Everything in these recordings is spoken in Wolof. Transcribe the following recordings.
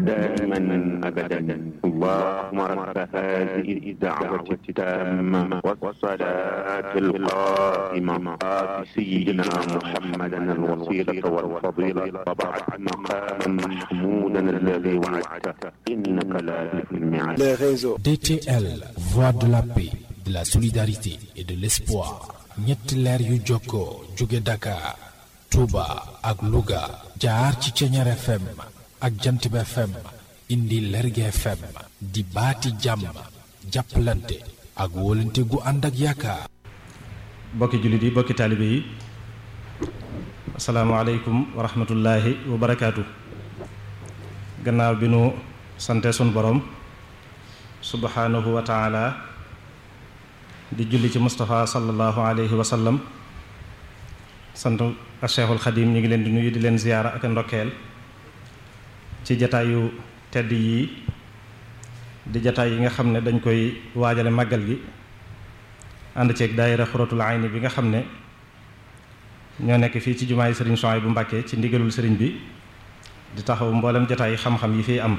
دائما أبدا اللهم رب هذه الدعوة التامة والصلاة القائمة آت سيدنا محمدا الوسيلة والفضيلة وبعث مقاما محمودا الذي وعدته إنك لا تخلف الميعاد les réseaux. DTL, voix de la paix, de la solidarité et de l'espoir. ñetti leer yu jokkoo jóge Dakar, Touba ak Louga jaar ci Ceñeer FM ak Jantib FM indi Lerge FM di baati jàmm jàppalante ak wóolante gu ànd ak yaakaar. bokki jullit yi bokki taalibe yi asalaamaaleykum wa rahmatullahi wa barakaatu gannaaw bi nu sante sun borom subhanahu wa taala di julli ci Moustapha sallallahu alayhi wa sallam sant a Cheikhul Xadim ñu ngi leen di nuyu di leen ziyaara ak ndokkeel ci jataayu tedd yi di jataay yi nga xam ne dañ koy waajale màggal gi ànd ceeg daayira xuratul ayni bi nga xam ne ñoo nekk fii ci jumaay sëriñ Souhaïbou bu Mbàkke ci ndigalul sëriñ bi di taxaw mboolem jataay xam-xam yi fiy am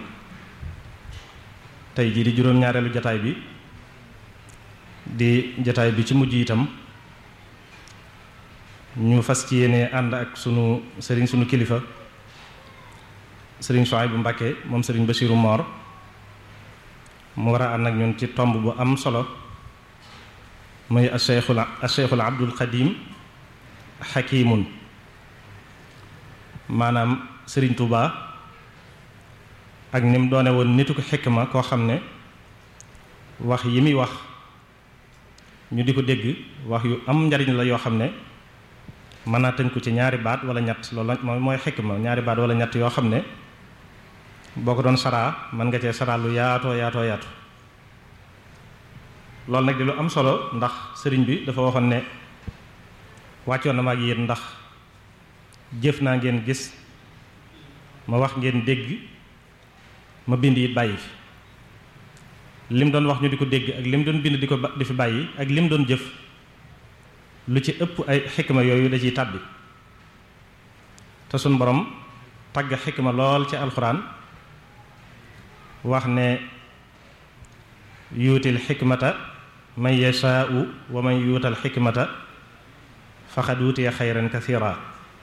tey jii di juróom-ñaareelu jataay bi di jataay bi ci mujj itam ñu fas ci yéene ànd ak sunu sëriñ sunu kilifa sëriñ Souhaïbou bu Mbàkke moom sëriñ Bachiru Moor mu war a ànd ak ñun ci tomb bu am solo muy acheikhul acheikhul abdul xadim xakimun maanaam sëriñ Touba ak ni mu doone woon nitu ko xikma koo xam ne wax yi muy wax ñu di ko dégg wax yu am njariñ la yoo xam ne mën naa tënku ci ñaari baat wala ñett loolu mooy mooy xikma ñaari baat wala ñett yoo xam ne boo ko doon saraa mën nga cee saraa lu yaatoo yaatoo yaatu loolu nag di lu am solo ndax sëriñ bi dafa waxoon ne wàccoon na ma ak yéen ndax jëf naa ngeen gis ma wax ngeen dégg ma bind it bàyyi fi lim doon wax ñu di ko dégg ak lim doon bind di ko di fi bàyyi ak lim doon jëf lu ci ëpp ay xikma yooyu da ciy tàbbi te suñ borom tagg xikma lool ci alxuraan wax ne yuutil xikmata man yashaau wa man yuutal xikmata faqad wutiya xayran kathira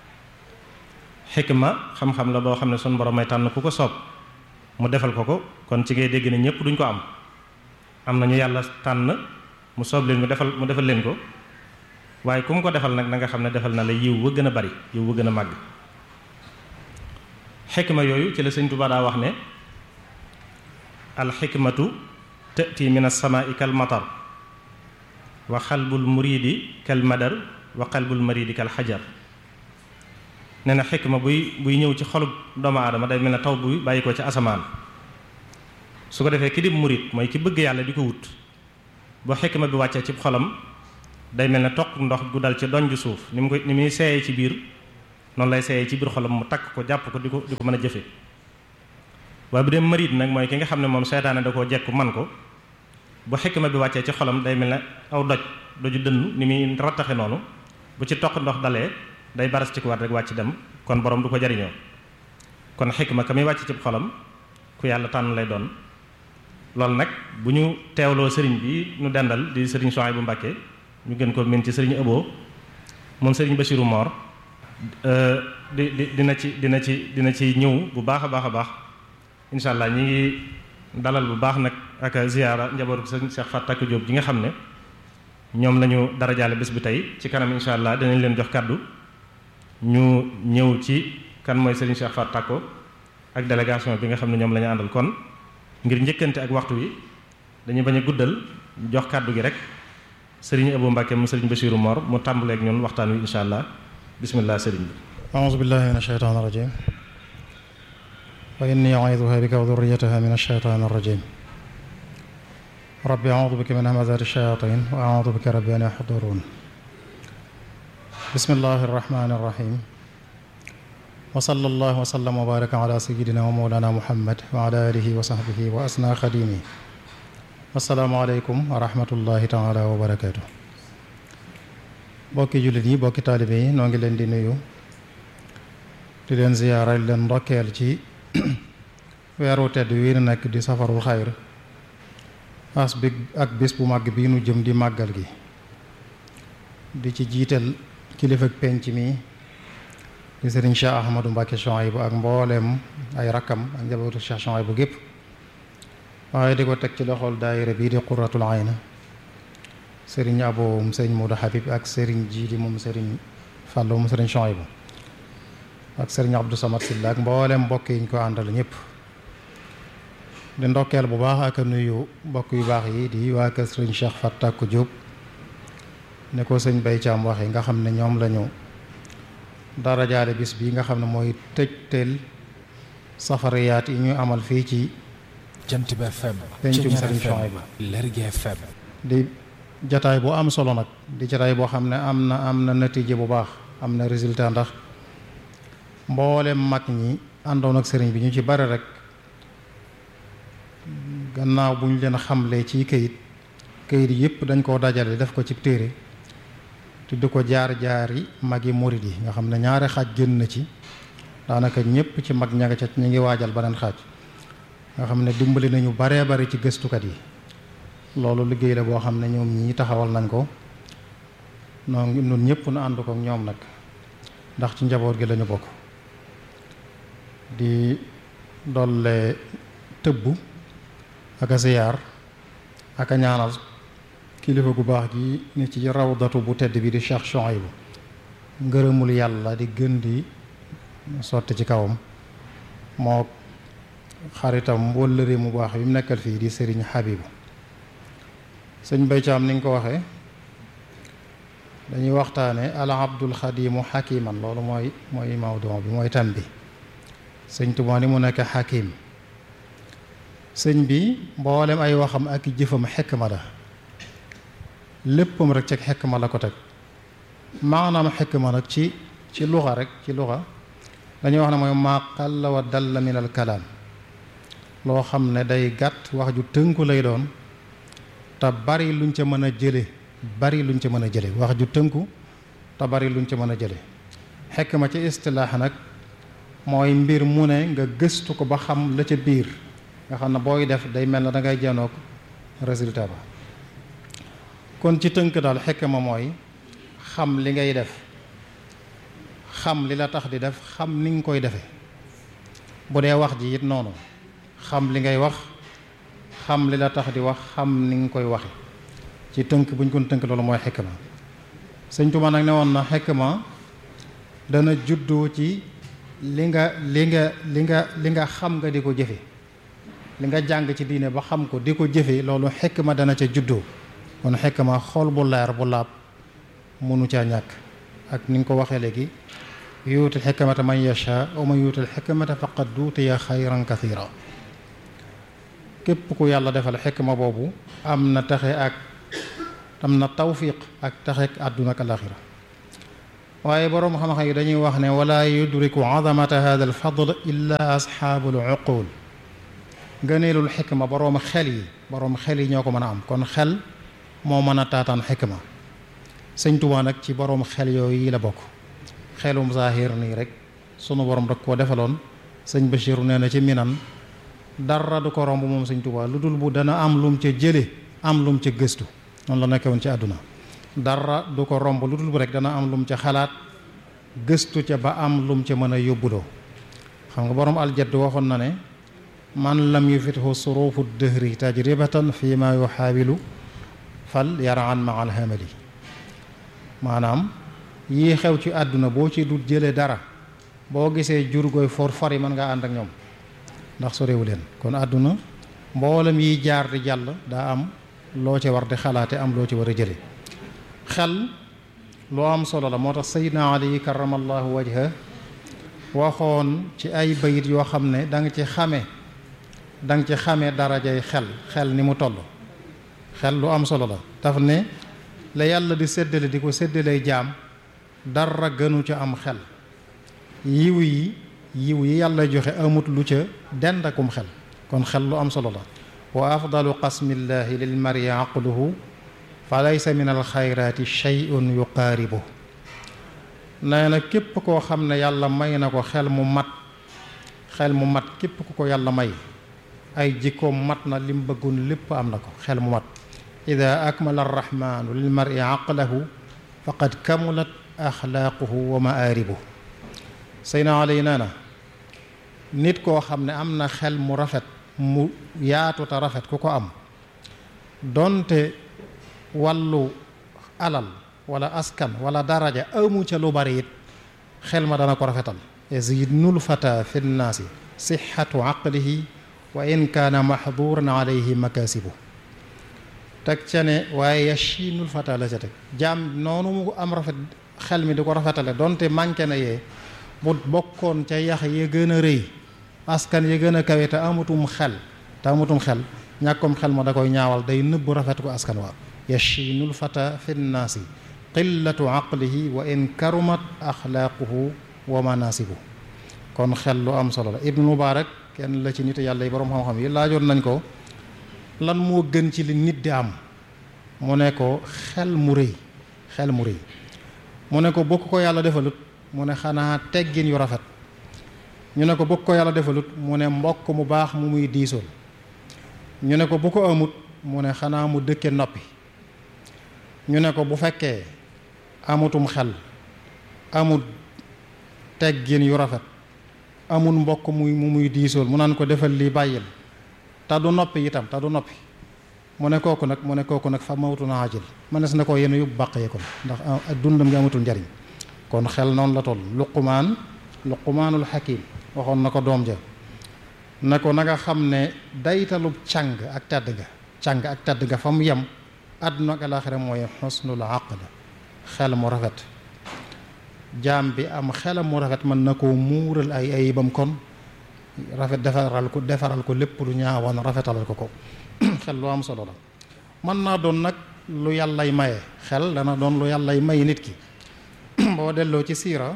xikma xam-xam la boo xam ne sun borom may tànn ku ko soob mu defal ko ko kon ci ngay dégg ne ñëpp duñ ko am am na ñu yàlla tànn mu soob leen mu defal mu defal leen ko waaye ku mu ko defal nag na nga xam ne defal na la yiw wa gën a bari yiw wa gën a màgg xikma yooyu ci la sëñ Tuubaa daa wax ne alxikmatu tati min alsamaai kal matar wa xalbul muridi kal madar wa qalbul maridi kal xajar nee na xikma buy buy ñëw ci xolub doomu aadama day mel ne taw buy bàyyi ko ci asamaan su ko defee ki di murid mooy ki bëgg yàlla di ko wut boo xikma bi wàccee ci xolam day mel ne toq ndox gu dal ci donju suuf ni mu koy ni muy seeyee ci biir noonu lay seeyee ci biir xolam mu takk ko jàpp ko di ko di ko mën a jëfe waaye bu dee marid nag mooy ki nga xam ne moom seytaane da koo jekku man ko bu xikma bi wàccee ci xolam day mel ne aw doj doju dënn ni muy rattaxe noonu bu ci toq ndox dalee day baras ci ko war rek wàcc dem kon borom du ko jariñoo kon xikma ka muy wàcc ci xolam ku yàlla tànn lay doon loolu nag bu ñu teewloo sëriñ bi ñu dendal di sëriñ Souhaïbou bu Mbàkke ñu gën ko min ci sëriñ Abo moom sëriñ Bachiru Moor di di dina ci dina ci dina ci ñëw bu baax a baax a baax incha allah ñi ngi dalal bu baax nag ak ziyaara njabootu sëriñ Cheikh Fatak Diop ji nga xam ne ñoom lañu darajaale bés bi tey ci kanam incha allah dinañ leen jox kàddu ñu ñëw ci kan mooy sëriñ Cheikh Fatak ak délégation bi nga xam ne ñoom la ñu àndal kon ngir njëkkante ak waxtu wi dañuy bañ a guddal jox kàddu gi rek sëriñ Abou Mbacke mu sëriñ Bachiru Mor mu tàmbaleeg ñun waxtaan wi incha allah bismillah sëriñ bi أعوذ بالله من الشيطان الرجيم وإني أعيذها بك وذريتها من الشيطان الرجيم رب أعوذ بك من همزات الشياطين وأعوذ بك رب أن يحضرون بسم الله الرحمن الرحيم وصلى الله وسلم وبارك على سيدنا ومولانا محمد وعلى آله وصحبه وأسنى خديمه السلام عليكم ورحمة الله تعالى وبركاته bokki jullit yi bokki taalibe yi noo ngi leen di nuyu di leen ziyaara di leen ndokkeel ci weeru tedd wi nu nekk di safarul xayr as bi ak bés bu màgg bii nu jëm di màggal gi di ci jiital kilifa ak penc mi di sëriñ Cheikh Ahmadou Mbacke Chouaïbou ak mbooleem ay rakkam ak njabootu Cheikh Chouaïbou gépp waaye di ko teg ci loxol daayira bii di quratul ayna sëriñ abo moom sëriñ Modou Habib ak sëriñ Jiidi moom sëriñ Fàllu moom sëriñ Chouaïbou ak sëriñ Abdou Samad Silla ak mbooleem mbokk yi ñu ko àndal ñëpp di ndokkeel bu baax ak nuyu mbokk yu baax yi di waa kër sëriñ Cheikh Fattakou Diop ne ko sëñ Bay Caam waxee nga xam ne ñoom lañu dara jaare bis bi nga xam ne mooy tëjteel safariyaat yi ñu amal fii ci jant bi FM pencum Ceñeer Sëriñ FM Chouaïbou Lergui FM di jataay bu am solo nag di jataay boo xam ne am na am na natiije bu baax am na résultat ndax mboolem mag ñi àndoon ak sëriñ bi ñu ci bari rek gannaaw bu ñu leen xamlee ci këyit këyit yëpp dañ koo dajale def ko ci téere tudd ko jaar-jaari magi murid yi nga xam ne ñaari xaaj génn na ci daanaka ñëpp ci mag ña nga ca ñu ngi waajal beneen xaaj nga xam ne dimbali nañu baree bari ci gëstukat yi loolu liggéey la boo xam ne ñoom ñii taxawal nañ ko noonu ñun ñëpp nu ànd ko ak ñoom nag ndax ci njaboot gi lañu bokk di dolle tëbbu ak a ziyaar ak a ñaanal kilifa gu baax gi ni ci rawdatu bu tedd bi di Cheikh Chouaïbou ngërëmul yàlla di gën di sotti ci kawam moo xaritam wëllëre mu baax bi mu nekkal fii di Serigne Habibou sëñ Bay Caam ni nga ko waxee dañuy waxtaane al abdul xadimu xakiman loolu mooy mooy mawduu bi mooy tam bi sëñ Tuubaa ni mu nekk xakim sëñ bi mboolem ay waxam ak jëfam xekma la léppam rek ci xekma la ko teg maanaam xekma nag ci ci luxa rek ci luxa dañuy wax ne mooy maa qalla wa dalla min al kalaam loo xam ne day gàtt wax ju tënku lay doon te bari luñ ca mën a jële bari luñ ca mën a jële wax ju tënku te bari luñ ca mën a jële xekma ci istilaax nag mooy mbir mu ne nga gëstu ko ba xam la ca biir nga xam ne booy def day mel na da ngay janoog résultat ba kon ci tënk daal xekma mooy xam li ngay def xam li la tax di def xam ni nga koy defee bu dee wax ji it noonu xam li ngay wax xam li la tax di wax xam ni nga koy waxe ci tënk bu ñu kon tënk loolu mooy xikma sëñ Tuubaa nag ne woon na xikma dana juddoo ci li nga li nga li nga li nga xam nga di ko jëfe li nga jàng ci diine ba xam ko di ko jëfe loolu xikma dana ca juddoo kon xikma xol bu leer bu laab mënu caa ñàkk ak ni nga ko waxee léegi yuutil xikmata man yasha wa man yuutil xikmata faqad duutiya xayran kathira képp ku yàlla defal xikma boobu am na taxe ak am na tawfiq ak taxe ak àdduna ak alaxira waaye boroom xam-xam yi dañuy wax ne wala yudriku azamata hada al fadl illa asxaabul uqul ngëneelul xikma boroom xel yi boroom xel yi ñoo ko mën a am kon xel moo mën a taataan xikma sëñ Tuubaa nag ci boroom xel yooyu yi la bokk xelum zaahir nii rek sunu borom rek koo defaloon sëñ Bachir nee na ci minan dara du ko romb moom sëñ Tuubaa lu dul bu dana am lum ca jële am lum ca gëstu noonu la nekkewoon ci àdduna dara du ko romb lu dul bu rek dana am lum ca xalaat gëstu ca ba am lum ca mën a yóbbuloo xam nga borom aljadd waxoon na ne man lam yufithu surufu dëhri tajribatan fi ma yuxaawilu fal yaraan ma alhamali maanaam yii xew ci àdduna boo ci dut jële dara boo gisee jur gooy for fori mën ngaa ànd ak ñoom ndax sorewu leen kon àdduna mboolem yiy jaar di jàll daa am loo ci war di xalaate am loo ci war a jële xel loo am solo la moo tax Seydina Ali karamallahu wajha waxoon ci ay bayit yoo xam ne da nga ci xame da nga ci xame darajay xel xel ni mu toll xel lu am solo la daf ne la yàlla di séddale di ko séddalee jaam dara gënu ca am xel yiw yi yiw yi yàlla joxe amut lu ca dendakum xel kon xel lu am solo la wa afdalu qasmillahi lil mari aqluhu fa laysa min al xayraati shay'un yuqaaribu nee na képp koo xam ne yàlla may na ko xel mu mat xel mu mat képp ku ko yàlla may ay jikkoom mat na lim bëggoon lépp am na ko xel mu mat ida akmala arrahmanu lil mar'i aqlahu faqad kamulat axlaaquhu wa maaribu sayna alay nee na nit koo xam ne am na xel mu rafet mu yaatu te rafet ku ko am donte wàllu alal wala askan wala daraja amu ca lu bari it xel ma dana ko rafetal yazidnul fata fi nnaasi sixatu aqlihi wa in kaana maxduran alayhi makasibu teg ca ne waaye yashinul fata la ca teg jaam noonu mu am rafet xel mi di ko rafetale donte manqué na yee bu bokkoon ca yax ya gën a rëy askan ya gën a kawe te amutum xel te amutum xel ñàkkom xel ma da koy ñaawal day nëbbu rafet ko askan waa yashinul fata fi nnaasi qillatu aqlihi wa in karumat axlaaquhu wa manasibu kon xel lu am solo la ibnu mubarak kenn la ci nit yàlla yi boroom xam-xam yi laajoon nañ ko lan moo gën ci li nit di am mu ne ko xel mu rëy xel mu rëy mu ne ko bokk ko yàlla defalut mu ne xanaa teggin yu rafet ñu ne ko bokk ko yàlla defalut mu ne mbokk mu baax mu muy diisool ñu ne ko bu ko amut mu ne xanaa mu dëkke noppi ñu ne ko bu fekkee amutum xel amut teggin yu rafet amul mbokk muy mu muy diisool mu naan ko defal lii bàyyil te du noppi itam te du noppi mu ne kooku nag mu ne kooku nag fa mawtu na ajil mënees na ko yéen yóbbu bàq yee kon ndax dundam ngi amatul njariñ kon xel noonu la toll luqumaan luqumaanul xakim waxoon na ko doom ja na ko na nga xam ne daytalub càng ak tedd nga càng ak tedd nga fa mu yem àdduna ak alaaxira mooy xusnul aql xel mu rafet jaam bi am xelam mu rafet mën na koo muural ay ayibam kon rafet defaral ko defaral ko lépp lu ñaawoon rafetalal ko ko xel lu am solo la mën naa doon nag lu yàllay maye xel dana doon lu yàllay may nit ki boo delloo ci siira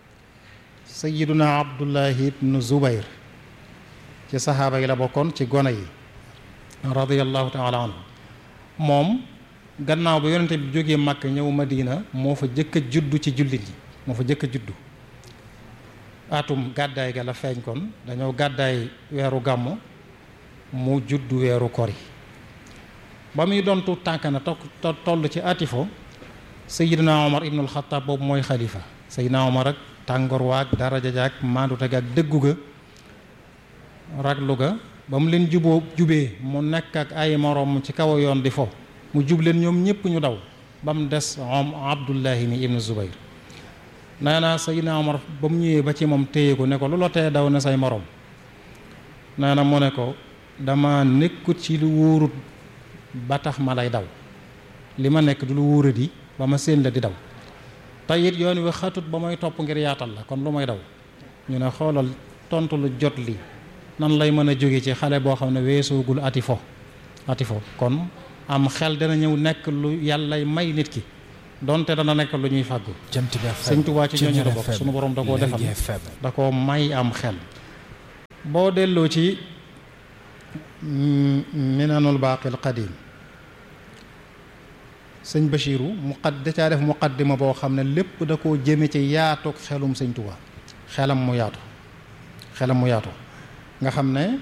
sayiduna abdullahi ibnu zubayr ci saxaaba yi la bokkoon ci gone yi radiallahu taala anhu moom gannaaw ba yonente bi jógee màkk ñëw madina moo fa jëkk a juddu ci jullit yi moo fa jëkk a juddu atum gàddaay ga la feeñ kon dañoo gàddaay weeru gàmmu mu juddu weeru kori ba muy doon tuut tànk na toll ci atifo sayidina omar ibnul xataab boobu mooy xalifa sayidina omar ak tàngoor waag daraja jaag maandute ga ak dëggu ga raglu ga ba mu leen juboo jubee mu nekk ak ay moroom ci kaw yoon di fo mu jub leen ñoom ñëpp ñu daw ba mu des om abdullahi mi ibnu zubayr nee na sayidina omar ba mu ñëwee ba ci moom téye ko ne ko lu la tee daw ne say moroom nee na mu ne ko dama nekkut ci lu wóorut ba tax ma lay daw li ma nekk du lu wóoradi ba ma séen la di daw tey it yoon wi xatut ba may topp ngir yaatal la kon lu may daw ñu ne xoolal tontu lu jot li nan lay mën a jóge ci xale boo xam ne weesoogul ati fo ati fo kon am xel dana ñëw nekk lu yàllay may nit ki donte dana nekk lu ñuy fàggu sëñ Tuubaa ci ñooñu la bokk sunu borom da koo defal da koo may am xel boo delloo ci minanul baaqil qadim sëñ Bachiru muqad da caa def muqaddima boo xam ne lépp da koo jëme ci yaatoog xelum sëñ Tuubaa xelam mu yaatu xelam mu yaatu nga xam ne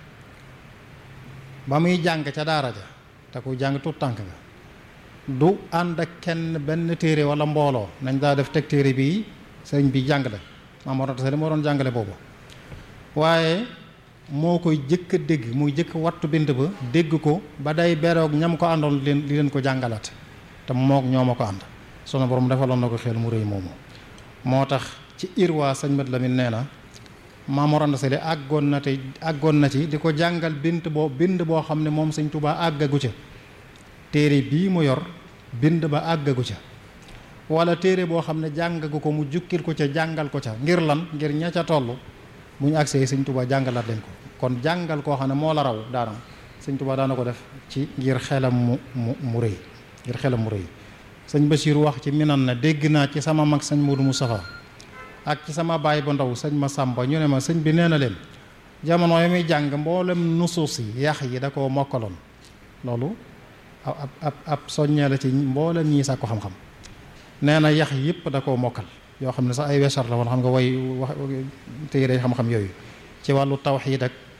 ba muy jàng ca daara ja te ku jàng tuut tànk nga du ànd ak kenn benn téere wala mbooloo nañ daa def teg téere bii sëñ bi jàngale Maam Mor Anta Sali moo doon jàngale boobu waaye moo koy jëkk a dégg muy jëkk wattu bind ba dégg ko ba day beroog ñam ko àndoon leen li leen ko jàngalaat te mook ñoo ma ko ànd sunu borom defaloon na ko xel mu rëy moomu moo tax ci irwaa sëñ Mat Lamin nee na Maam Mor Anta Sali àggoon na te àggoon na ci di ko jàngal bind boo bind boo xam ne moom sëñ Tuubaa àggagu ca téere bii mu yor bind ba àggagu ca wala téere boo xam ne jàngagu ko mu jukkil ko ca jàngal ko ca ngir lan ngir ña ca toll bu ñu agsee sëñ Tuubaa jàngalaat leen ko kon jàngal koo xam ne moo la raw daana sëñ Tuubaa daana ko def ci ngir xelam mu mu mu rëy ngir xelam mu rëy sëñ Bachir wax ci minan na dégg naa ci sama mag sëñ Modou Moustapha ak ci sama baay bu ndaw sëñ ma Sàmba ñu ne ma sëñ bi nee na leen jamono yi muy jàng mboolem nusuus yi yax yi da koo mokkaloon loolu ab ab ab soññee la ci mboolem ñii sàkku xam-xam nee na yax yëpp da koo mokkal yoo xam ne sax ay wesar la woon xam nga way wax téere xam-xam yooyu ci wàllu tawxiid ak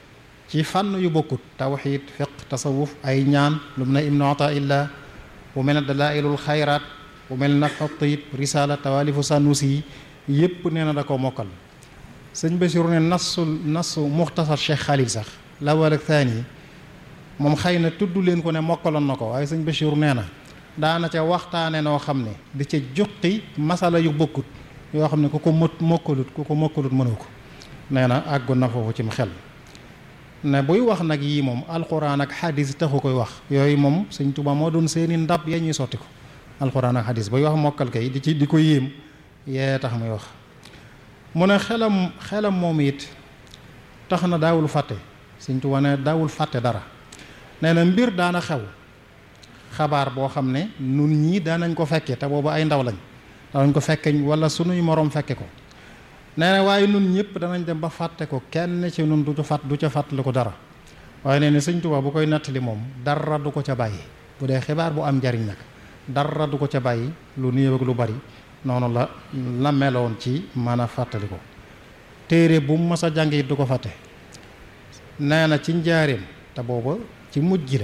ci fànn yu bokkut tawxiid fiq tasawuf ay ñaan lu mu ne ibnu ataillah bu mel ne dalailul xayraat bu mel ne nafxu tayib risala tawalifu sanusi yi yépp nee na da ko mokkal sëñ Basiru ne nasu nasu muxtasar Cheikh Khalil sax lawal ak thani moom xëy na tudd leen ko ne mokkaloon na ko waaye sëñ Basiru nee na daana ca waxtaane noo xam ne di ca juqi masala yu bokkut yoo xam ne ku ko mot mokkalut ku ko mokkalut mënoo ko nee na àggoon na foofu cim xel ne buy wax nag yii moom alxuraan ak xadis taxu koy wax yooyu moom sëñ Tuubaa moo doon seeni ndab ya ñuy sotti ko alxuraan ak xadis buy wax mokkal kay di ci di ko yéem yee tax muy wax mu ne xelam xelam moom it tax na daawul fàtte sëñ Tuubaa ne daawul fàtte dara nee na mbir daana xew xabaar boo xam ne nun ñii daanañ ko fekke te boobu ay ndaw lañ daanañ ko fekke wala sunuy moroom fekke ko nee na waaye nun ñëpp danañ dem ba fàtte ko kenn ci nun du ca fàtt du ca fàttali ko dara waaye nee na sëñ Tuubaa bu koy nattali moom dara du ko ca bàyyi bu dee xibaar bu am njariñ nag dara du ko ca bàyyi lu néew ak lu bari noonu la la meloon ci mën a fàttali ko téere bu mu mas a jàng it du ko fàtte nee na ci njaareem te booba ci mujj gi la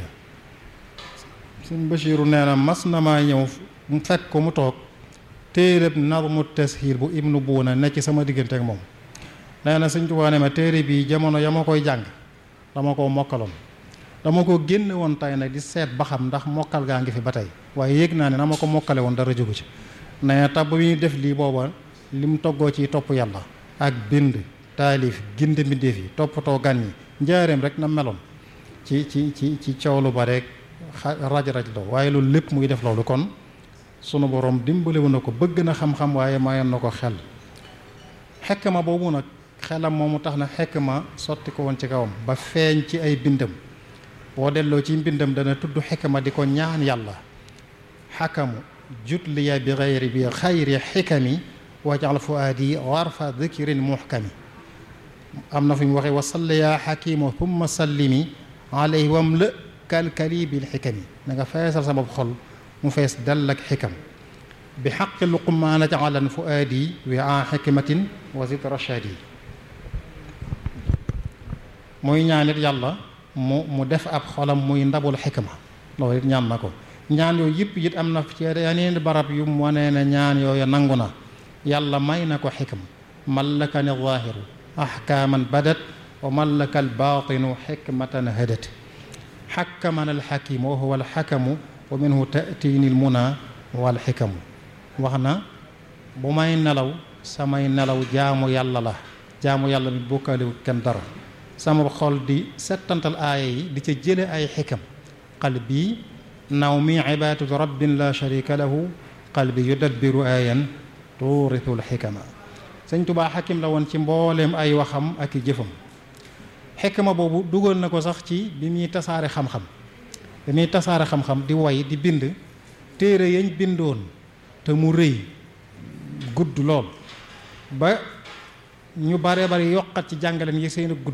sëñ Bachiru nee na mas na maa ñëw mu fekk ko mu toog téereb nazmu tashiil bu ibnu buuna ne ci sama diggante ak moom nee na sëñ Tuubaa ne ma téere bii jamono ya ma koy jàng dama koo mokkaloon dama ko génne woon tey nag di seet ba xam ndax mokkal gaa ngi fi ba tey waaye yéeg naa ne na ma ko mokkale woon dara jógu ci nee tab ba muy def lii booba lim toggoo ci topp yàlla ak bind taalif ginde mbindéef yi toppatoo gan ñi njaareem rek na meloon ci ci ci ci coow lu ba rek raj raj loo waaye loolu lépp muy def loolu kon sunu borom dimbalewu na ko bëgg na xam-xam waaye mayoon na ko xel xekk ma boobu nag xelam moomu tax na xekk ma sotti ko woon ci kawam ba feeñ ci ay bindam boo delloo ci mbindam dana tudd xekk ma di ko ñaan yàlla xakamu jutliya bi xayri bi xayri xikami wajal fuaadi warfa dikrin muxkami am na fu ñu waxee wa salli yaa xakimu thumma sallimi alayhi wam la kalkali bil xikami na nga feesal sa bopp xol mu fees dell ak xikam bi xaqi luqmaana jacalan fuaadi wi a xikmatin wa zid rashadi muy ñaanit yàlla mu mu def ab xolam muy ndabul xikma loolu it ñaan na ko ñaan yooyu yëpp it am na ci yeneen barab yu mu wanee ne ñaan yooyu nangu na yàlla may na ko xikam mallakani zaahiru axkaaman badat wa mallaka albaatinu xikmatan hadat xakkamana alxakimu wa huwa alxakamu wa minhu tatini almuna walxikamu wax na bu may nelaw samay nelaw jaamu yàlla la jaamu yàlla mi bokkaaliwu kenn dara sama xol di settantal aaya yi di ca jële ay xikam qalbi nawmi ibaadatu rabbin la sharika lahu qalbi yudabbiru aayan tuuritul xikama sëñ tubaa xakim la woon ci mbooleem ay waxam ak i jëfam xikma boobu dugal na ko sax ci bi muy tasaare xam-xam bi muy tasaare xam-xam di way di bind téere yañ bindoon te mu rëy gudd lool ba ñu bare bari yokkat ci jàngaleem yi seen gudd